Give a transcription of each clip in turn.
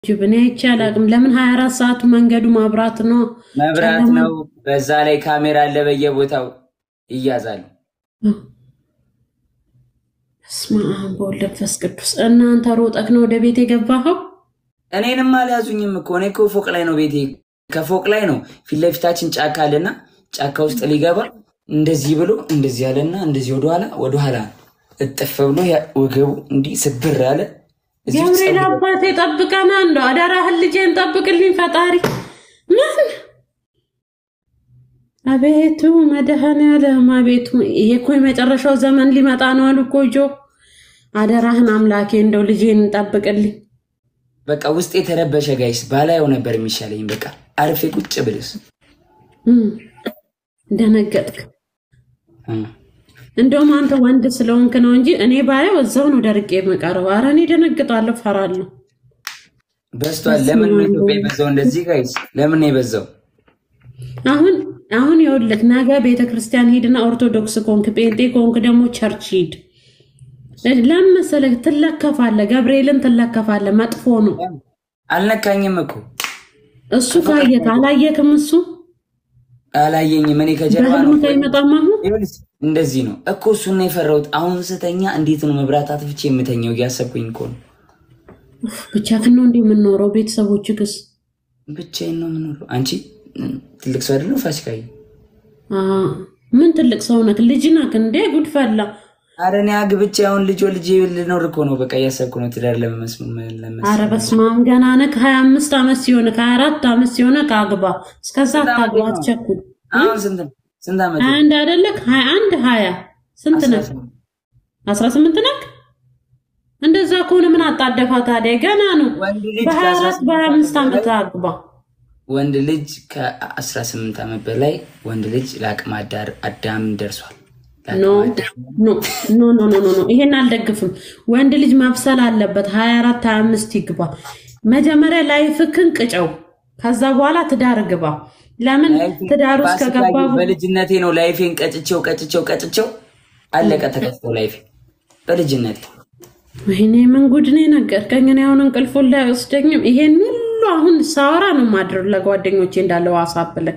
ጅብ እኔ አይቼ አላውቅም። ለምን ሀያ አራት ሰዓቱ መንገዱ ማብራት ነው። መብራት ጨለማ ነው። በዛ ላይ ካሜራ አለ በየቦታው ይያዛሉ። በስመ አብ ወወልድ ወመንፈስ ቅዱስ። እናንተ ሮጠክ ነው ወደ ቤት የገባኸው? እኔንም አልያዙኝም እኮ እኔ እኮ ፎቅ ላይ ነው ቤቴ። ከፎቅ ላይ ነው ፊት ለፊታችን ጫካ አለና ጫካ ውስጥ ሊገባ እንደዚህ ብሎ እንደዚህ ያለና እንደዚህ ወደኋላ ወደኋላ እጥፍ ብሎ ያ- ወገቡ እንዲህ ስብር ያለ እዚህ ገብርኤል ፀጉሩ- አባቴ ጠብቀና እንደው አደራህን ልጄን ጠብቅልኝ ፈጣሪ። ምን አቤቱ መድኃኔዓለም አቤቱ፣ ይሄ እኮ የመጨረሻው ዘመን ሊመጣ ነው አሉ እኮ ጆ። አደራህን አምላኬ እንደው ልጄን ጠብቅልኝ። በቃ ውስጥ የተረበሸ ጋይስ ባላየው ነበር የሚሻለኝ። በቃ አርፌ ቁጭ ብልስ እም፣ ደነገጥክ። እ። እንደውም አንተ ወንድ ስለሆንክ ነው እንጂ እኔ ባየው እዛው ነው ደርቄ የምቀረው። ኧረ እኔ ደነግጣለሁ፣ ፈራለሁ። በዝቷል። ለምን ነው ኢትዮጵያ የበዛው እንደዚህ ጋይስ? ለምን ነው የበዛው? አሁን አሁን ይኸውልህ ነገ ቤተ ክርስቲያን ሂድና ኦርቶዶክስ ኮንክ ጴንጤ ኮንክ ደግሞ ቸርች ሂድ። ለምን መሰለህ ትለከፋለህ፣ ገብርኤልን ትለከፋለህ። መጥፎ ነው አልነካኝም እኮ እሱ። ካየክ አላየክም፣ እሱ አላየኝም። እኔ ከጀርባ ነው በህልም ከይመጣም አሁን ይኸውልሽ፣ እንደዚህ ነው እኮ እሱን ነው የፈራሁት። አሁን ስተኛ እንዴት ነው መብራት አጥፍቼ የምተኛው እያሰብኩኝ እኮ ነው። ብቻህን ነው እንዲህ የምንኖረው? ቤተሰቦችክስ? ብቻዬን ነው የምኖረው። አንቺ እም፣ ትልቅ ሰው አይደለም ፋሲካዬ? አ፣ ምን ትልቅ ሰው ነክ? ልጅ ነክ እንዴ? ጉድ ፈላ። ኧረ እኔ አግብቼ አሁን ልጅ ወልጄ ልኖር እኮ ነው። በቃ እያሰብኩ ነው ትዳር ለመመስ ለመስ አረ በስመ አብ ገና ነክ። ሀያ አምስት ዓመት ሲሆን ከሀያ አራት ዓመት ሲሆን ከአግባ እስከዛ አታግባ፣ አትቸኩል። አሁን ስንት ነው? ስንት ዓመት ሀያ አንድ አይደለክ? ሀያ አንድ ሀያ ስንት ነክ? አስራ ስምንት ነክ? እንደዛ ከሆነ ምን አጣደፋ ታዲያ? ገና ነው። ወንድ ልጅ በሀያ አራት ከ18 በሀያ አምስት ዓመት አግባ። ወንድ ልጅ ከ18 ዓመት በላይ ወንድ ልጅ ለአቅመ አዳር አዳም ደርሷል። ኖ ለአቅመ አዳም ኖ ኖ ኖ ኖ ኖ ኖ፣ ይሄን አልደግፍም። ወንድ ልጅ መብሰል አለበት። ሀያ አራት ሀያ አምስት ይግባ። መጀመሪያ ላይፍክን ቅጨው፣ ከዛ በኋላ ትዳር ግባ። ለምን ትዳር ውስጥ ከገባ ፋሲካዬ፣ በልጅነቴ ነው ላይፌን ቀጭቼው ቀጭቼው ቀጭቼው አለቀ ተከፍቶ ላይፌ በልጅነቴ ወይኔ ምን ጉድ ነው የነገርከኝ። እኔ አሁን እንቅልፉን ላይ አይወስደኝም። ይሄን ሁሉ አሁን ሳወራ ነው ማድረግ ለጓደኞቼ እንዳለ ዋሳብ ላይ።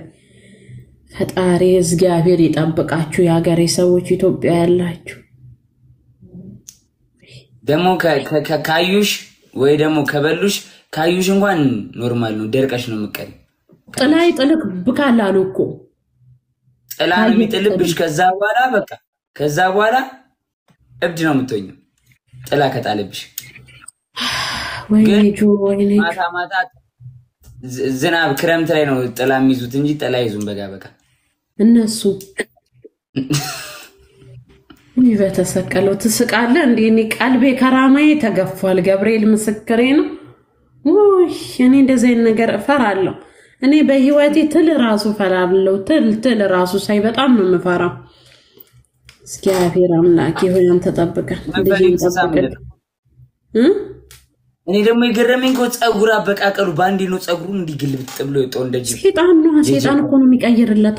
ፈጣሪ እግዚአብሔር ይጠብቃችሁ የሀገሬ ሰዎች፣ ኢትዮጵያ ያላችሁ ደግሞ ከ- ከ- ከ- ካዩሽ ወይ ደግሞ ከበሉሽ ካዩሽ እንኳን ኖርማል ነው፣ ደርቀሽ ነው የምቀል ጥላይ ጥልቅ ብካል አሉ እኮ ጥላ ነው የሚጥልብሽ። ከዛ በኋላ በቃ ከዛ በኋላ እብድ ነው የምትሆኝው ጥላ ከጣለብሽ። ወይኔ ግን ጆ ወይኔ ጆ። ማታ ማታ ዝ- ዝናብ ክረምት ላይ ነው ጥላ የሚይዙት እንጂ ጥላ ይዙም በጋ በጋ እነሱ ይህ በተሰቀለው ትስቃለህ እንዴ? እኔ ቀልቤ ከራማዬ ተገፏል። ገብርኤል ምስክሬ ነው። ውይ እኔ እንደዚህ አይነት ነገር እፈራለሁ። እኔ በህይወቴ ትል ራሱ እፈራለሁ። ትል ትል ራሱ ሳይ በጣም ነው የምፈራው። እግዚአብሔር አምላኬ ሆይ አንተ ጠብቀን፣ መንፈሪ ልጄን እንስሳ ጠብቀን ምንድን ነው? እ? እኔ ደግሞ የገረመኝ እኮ ፀጉር አበቃቀሉ በአንዴ ነው ፀጉሩን እንዲህ ግልብጥ ብሎ የወጣው እንደ ጅብ። ሴጣን ነው ሴጣን እኮ ነው የሚቀይርለታ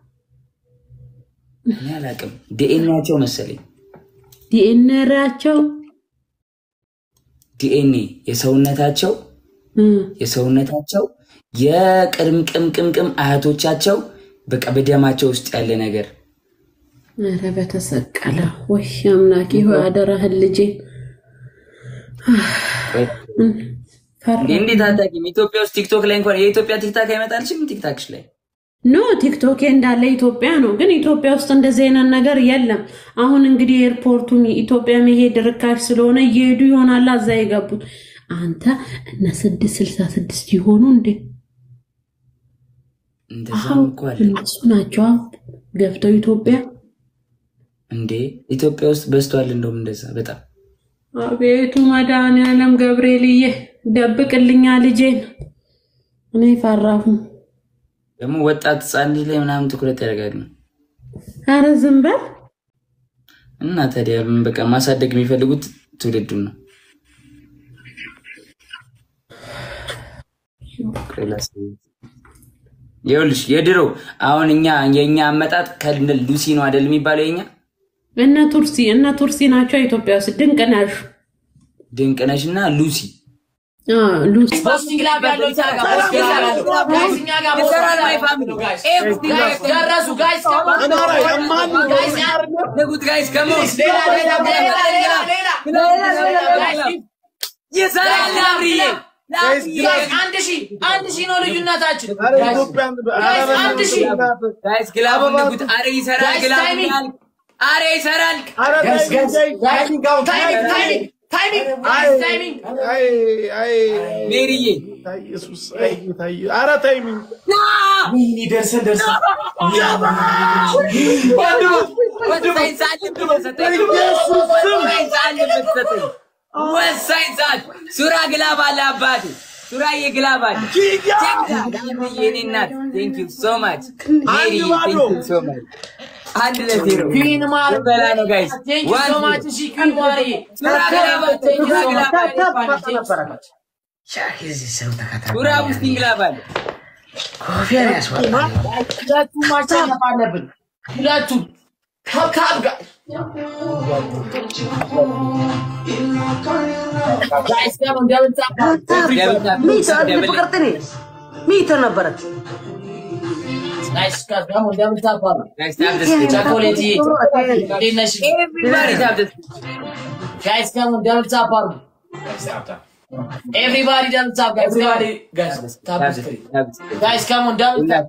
እኔ አላውቅም ዲኤንኤያቸው መሰለኝ ዲኤንኤያቸው ዲኤንኤ የሰውነታቸው የሰውነታቸው የቅምቅምቅምቅም አያቶቻቸው በቃ በደማቸው ውስጥ ያለ ነገር ኧረ በተሰቀለ ወይ አምላኬ ሆይ አደራህን ልጄ ፈራ እንዴ እንዴት አታውቂም? ኢትዮጵያ ውስጥ ቲክቶክ ላይ እንኳን የኢትዮጵያ ቲክታክ አይመጣልሽም? ቲክታክሽ ላይ ኖ ቲክቶክ እንዳለ ኢትዮጵያ ነው፣ ግን ኢትዮጵያ ውስጥ እንደዚህ አይነት ነገር የለም። አሁን እንግዲህ ኤርፖርቱን ኢትዮጵያ መሄድ ርካሽ ስለሆነ እየሄዱ ይሆናል እዛ የገቡት። አንተ እነ ስድስት ስልሳ ስድስት ይሆኑ እንዴ? እንደዛም እኮ አለ እነሱ ናቸው ገብተው ኢትዮጵያ። እንዴ ኢትዮጵያ ውስጥ በዝቷል። እንደውም እንደዛ በጣም አቤቱ መድኃኒዓለም ገብርኤልዬ ደብቅልኛ ልጄን። እኔ ፈራሁ። ደግሞ ወጣት ህፃን ልጅ ላይ ምናምን ትኩረት ያደርጋሉ። ኧረ ዝም በል እና ታዲያ ምን በቃ ማሳደግ የሚፈልጉት ትውልዱን ነው። ይኸውልሽ የድሮ አሁን እኛ የእኛ አመጣጥ ከነ ሉሲ ነው አይደል የሚባለው የኛ እነ ቱርሲ እነ ቱርሲ ናቸው ኢትዮጵያ ውስጥ ድንቅ ነሽ። ድንቅነሽ እና ሉሲ ሉስ ፖስቲንግ ላብ ያለው እዛ ጋር ፖስቲንግ ላብ ያለው ጋይስ እኛ ጋር ይሰራል ፖስቲንግ ማይ ላብ ፋሚሊ ያለው ጋይስ ኤቭሪቲንግ ጋይስ ደረሱ ጋይስ ጋይስ ንጉት ጋይስ ከሞስ ሌላ ሌላ ሌላ ሌላ ሌላ ጋይስ ይሰራል ላብሪዬ ጋይስ አንድ ሺህ አንድ ሺህ ነው ልዩነታችን ጋይስ አንድ ሺህ ጋይስ ግላቡን ንጉት አረ ይሰራል ጋይስ ግላቡን ታይሚንግ ያል አረ ይሰራል ታይሚንግ ታይሚንግ ታይሚንግ ታይሚንግ ሜሪዬ ኧረ ታይሚንግ ደርሰን ደርሰን ወሳኝ ሰዓት ነበር ሰጠኝ። ወሳኝ ሰዓት ነበር ሰጠኝ። ወሳኝ ሰዓት ሱራ ግላብ አለ አባቴ ሱራዬ ግላብ አለ ዳምዬ የኔ እናት ቴንክ ዩ ሶ ማች ሜሪ ቴንክ ዩ ሶ ማች አንድ ለዜሮ ኩዊን ማር በላ ነው ጋይስ ቴንክ ዩ ሶ ማች እሺ ኩዊን ማርዬ ሱራ ግላብ አለ ቴንክ ዩ ሱራ ሶ ግላብ አለ ማች ሱራ ውስጢን ግላብ አለ ሁለቱም ማሸነፍ አለብን ሁለቱም ካብ ጋር ጋይስ ጋር እንደምንጻ ሚተር ነበረት ጋይስ ጋር ደግሞ እንደምንጻ ጋይስ ታብ ደስ ቸኮሌት እንዴት ነሽ ኤቭሪባዲ ታብ ደስ ጋይስ ጋር እንደምንጻ ፓሩ ኤቭሪባዲ ደምጻ ጋይስ ጋር ጋይስ ታብ ጋይስ ካም ኦን ዳብል ታፕ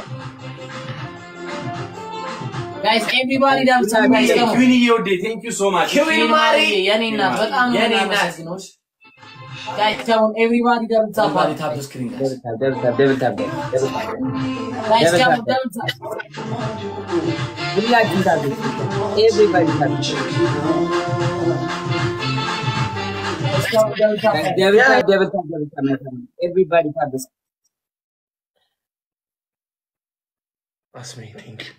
ጋይስ ኤቭሪባዲ ደምጻ ጋይስ ካም ኦን ኩዊን ማሪ የኔ እናት በጣም ነው የምናመሰግነው ጋይስ ካም ኦን ኤቭሪባዲ ደምጻ ፓሩ ታፕ ስክሪን ጋይስ ደብል ታብ ጋይስ ካም ኦን ደምጻ ሁላችን ታብ ኤቭሪባዲ ታብ ጋይስ ካም ኦን ደምጻ ደብል ታብ ደብል ታብ ደብል ታብ ኤቭሪባዲ ታብ አስሜ ቴንክ ዩ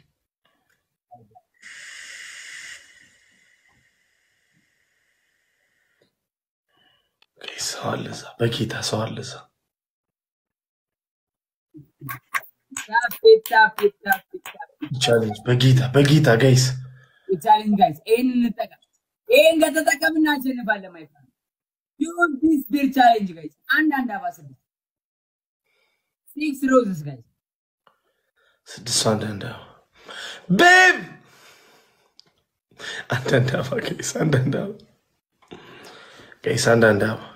ሰው አለ እዛ በጌታ ሰው አለ እዛ ቻሌንጅ በጌታ በጌታ ጋይስ ቻሌንጅ ጋይስ ይሄን እንጠቀም። ይሄን ከተጠቀምን እናሸንፋለን። ማይ ፍሬንድ ዩዝ ዲስ ቢር ቻሌንጅ ጋይስ አንድ አንድ አባ ስድስት ሲክስ ሮዝስ ጋይስ ስድስቱ አንዳንድ አበባ ቤብ አንዳንድ አበባ ጋይስ አንዳንድ አበባ ጋይስ አንዳንድ አበባ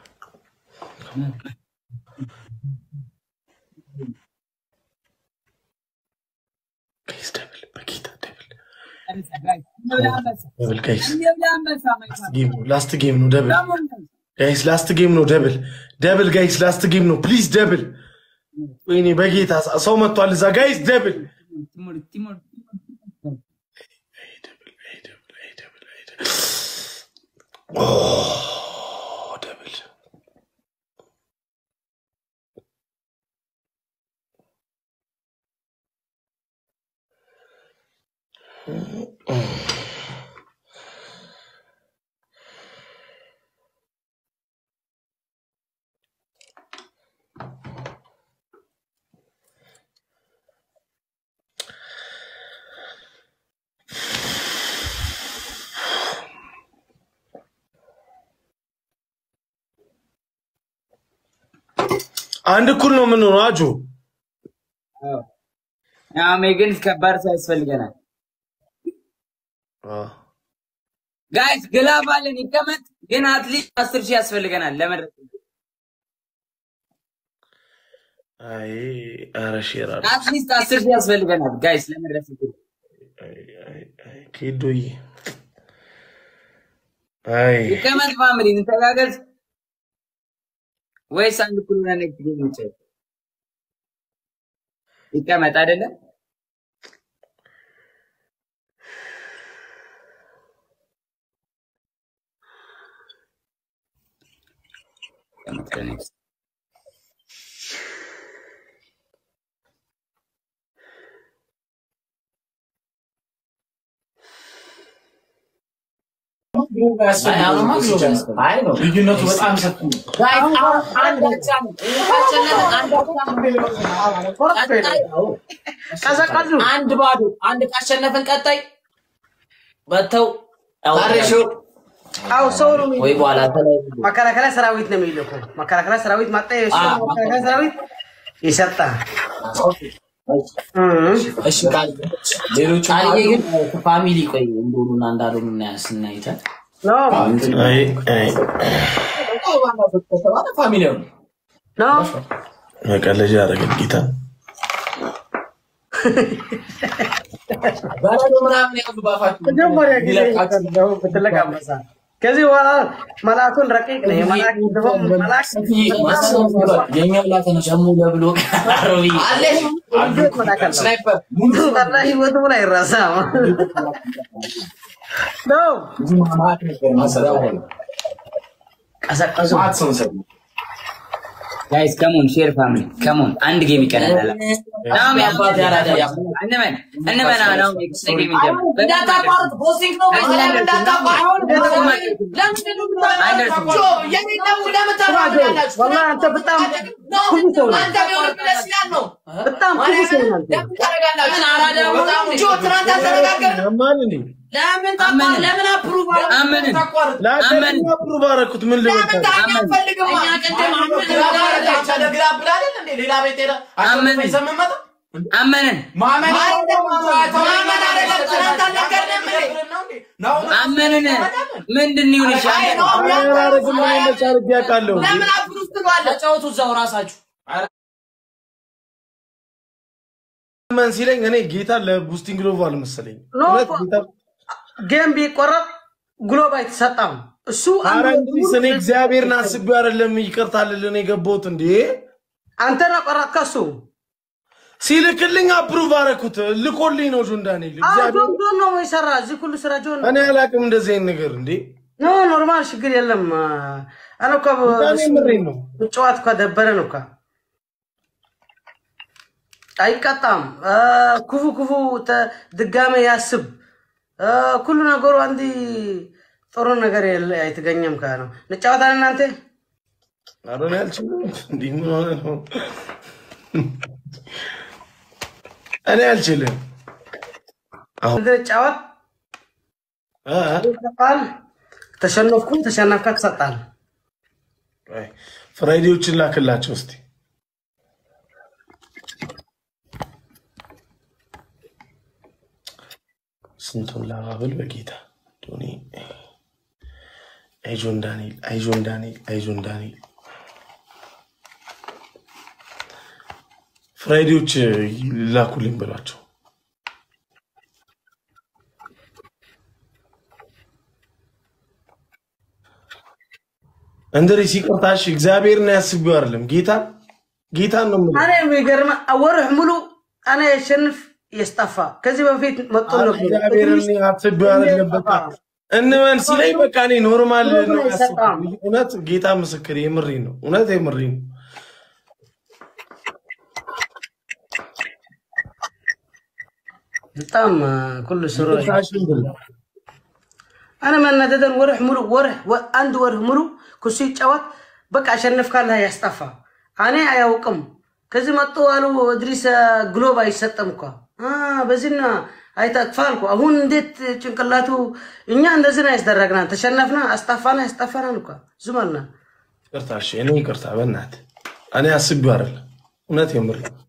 ጋይስ ደብል በጌታ ደብል ጋይስ እንብላ አንበሳ ደብል ጋይስ እንብላ አንበሳ ማይ ፍሬንድ ጌም ነው ላስት ጌም ነው ደብል ካሞን ጋይስ ጋይስ ላስት ጌም ነው ደብል ደብል ጋይስ ላስት ጌም ነው ፕሊዝ ደብል ወይኔ በጌታ ሰው መጥቷል እዛ ጋይስ ደብል ቲሞር ቲሞር ደብል አንድ እኩል ነው የምንሆነው አጆ አሜ ግን ከባድ ሰው ያስፈልገናል ጋይስ ግላብ አለን ይቀመጥ ግን አትሊስት አስር ሺህ ያስፈልገናል ለመድረስ አይ ኧረ ሼር አለ አትሊስት አስር ሺህ ያስፈልገናል ጋይስ ለመድረስ ኬዶዬ አይ ይቀመጥ ፋሚሊ እንተጋገዝ ወይስ አንድ ኩሉ ኔክስት ጌም እንጫወት? ይቀመጥ አይደለም ይቀመጥ ከኔክስት ልዩነቱ በጣም ሰፊ ነው። አንድ ብቻ ነው። ካሸነፍን አንድ ብቻ ነው። ቀጣይ አንድ ባዶ አንድ ካሸነፍን ቀጣይ መጥተው ታሬሾ አው ሰው ነው ወይ የሚልከው። በኋላ ተለያዩ። መከላከያ ሰራዊት ነው የሚልከው። መከላከያ ሰራዊት መጣ። የእሱ አዎ። መከላከያ ሰራዊት ይሰጣል። እሺ ቃል ሌሎቹ ቃልዬ ግን ፋሚሊ ቆይ እንደሆኑና እንዳልሆኑ እና- ስናይተን ኖ አይ አይ ፋሚሊ ነው። ኖ መቀለጃ ያደረገን ጌታ በረዶ ምናምን ያሉ ባፋችሁ መጀመሪያ ጊዜ ይለቃችሁ። ነው ብትለቅ አንበሳ። ከዚህ በኋላ መልአኩን ረቂቅ ነው የመልአክ ድሮም መልአክ የኛ ብላተነ ሸሙ ለብሎ ሮቢ እንዴት መልአክ አለው? ስናይፐር ጠላ ህይወቱ ላይ አይረሳም። ኖ ቀሰቀሱ። ጋይስ ከሞን ሼር ፋሚሊ ከሞን አንድ ጌም ይቀረናል። ናም ያባት ያራዳ እንመን እንመን ነው ኔክስት ጌም ይጀምር። እንዳታቋርጥ ፖስቲንግ ነው መሰለኝ እንዳታቋርጥ ወላሂ አንተ በጣም ኩሉ ሰው ነህ። በጣም ኩሉ ሰው ነህ አንተ። ያማል እንዴ ለምን አፕሩቭ አመንን ለአቀድኛ ፕሩቭ አደረኩት ምን ልበልታል አመንን አመንን ምንድን ይሁን ይሻል አረግም መች አድርጌ ያውቃለሁ ተጫወቱ እዛው ራሳችሁ መን ሲለኝ እኔ ጌታ ለቡስቲንግ ሎቭ አልመሰለኝ ኖ፣ እውነት ጌታ ጌም ቢቆረጥ ግሎብ አይተሰጣም። እሱ ኧረ አንዱ እንግዲህ እኔ እግዚአብሔርን አስቤው አይደለም ይቅርታ ልልን የገባሁት እንዴ አንተ ነህ ቆረጥ ከሱ ሲልክልኝ አፕሩቭ አደረኩት ልኮልኝ ነው ጆን ዳንኤል እግዚአብሔር ጆን ጆን ነው የሰራ እዚህ ሁሉ ስራ ጆን ነው። እኔ አላውቅም እንደዚህ አይነት ነገር እንዴ ኖ ኖርማል ችግር የለም። አነ እኮ ዳኔ ምሬን ነው ጨዋት እኮ ደበረን እኮ አይቀጣም። ክፉ ክፉ ተ- ድጋሜ ያስብ አ፣ ኩሉ ነገሩ አንዲ ጥሩ ነገር የለ አይተገኘም ከ ነው እንጫወታለን እናንተ ኧረ እኔ አልችልም እንዲህ ምን ሆነ ነው እኔ አልችልም አሁን እንጫወት አ ይሰጣል። ተሸነፍኩ ተሸነፍካ ትሰጣል። አይ፣ ፍራይዴዎችን ላክላቸው እስቲ ስንቱን ላባብል በጌታ ዶኒ አይዞን ዳንኤል አይዞን ዳንኤል አይዞን ዳንኤል ፍራይዴዎች ላኩልኝ ብሏቸው እንድሪ ሲቅርታሽ እግዚአብሔርን ያስቢው አይደለም ጌታ ጌታን ነው የምልህ። እኔ የሚገርም ወርህ ሙሉ እኔ የሸንፍ የስጠፋ ከዚህ በፊት መጥቶ ኧረ ነበር። እግዚአብሔርን አስቢው አይደለም በቃ እንመን ሲለኝ በቃ እኔ ኖርማል ነው ያስብኩት። እውነት ጌታ ምስክር የምሬ ነው እውነት የምሬ ነው በጣም ኩሉ ስሩ ታሽን ብል እኔ መናደደን ወርህ ሙሉ ወርህ ወ- አንድ ወርህ ሙሉ ክሱ ይጫወት በቃ አሸነፍ ካለ ያስጠፋ እኔ አያውቅም። ከዚህ መጡ አሉ እድሪስ ግሎብ አይሰጥም እኮ አ፣ በዚህና አይተጥፋ አልኩ። አሁን እንዴት ጭንቅላቱ እኛ እንደዚህ ነው ያስደረግና ተሸነፍና አስጠፋና ያስጠፋናል እኮ ዝም አልና ይቅርታ እሺ እኔ ይቅርታ በእናትህ እኔ አስቢው አይደለም እውነት የምሬ ነው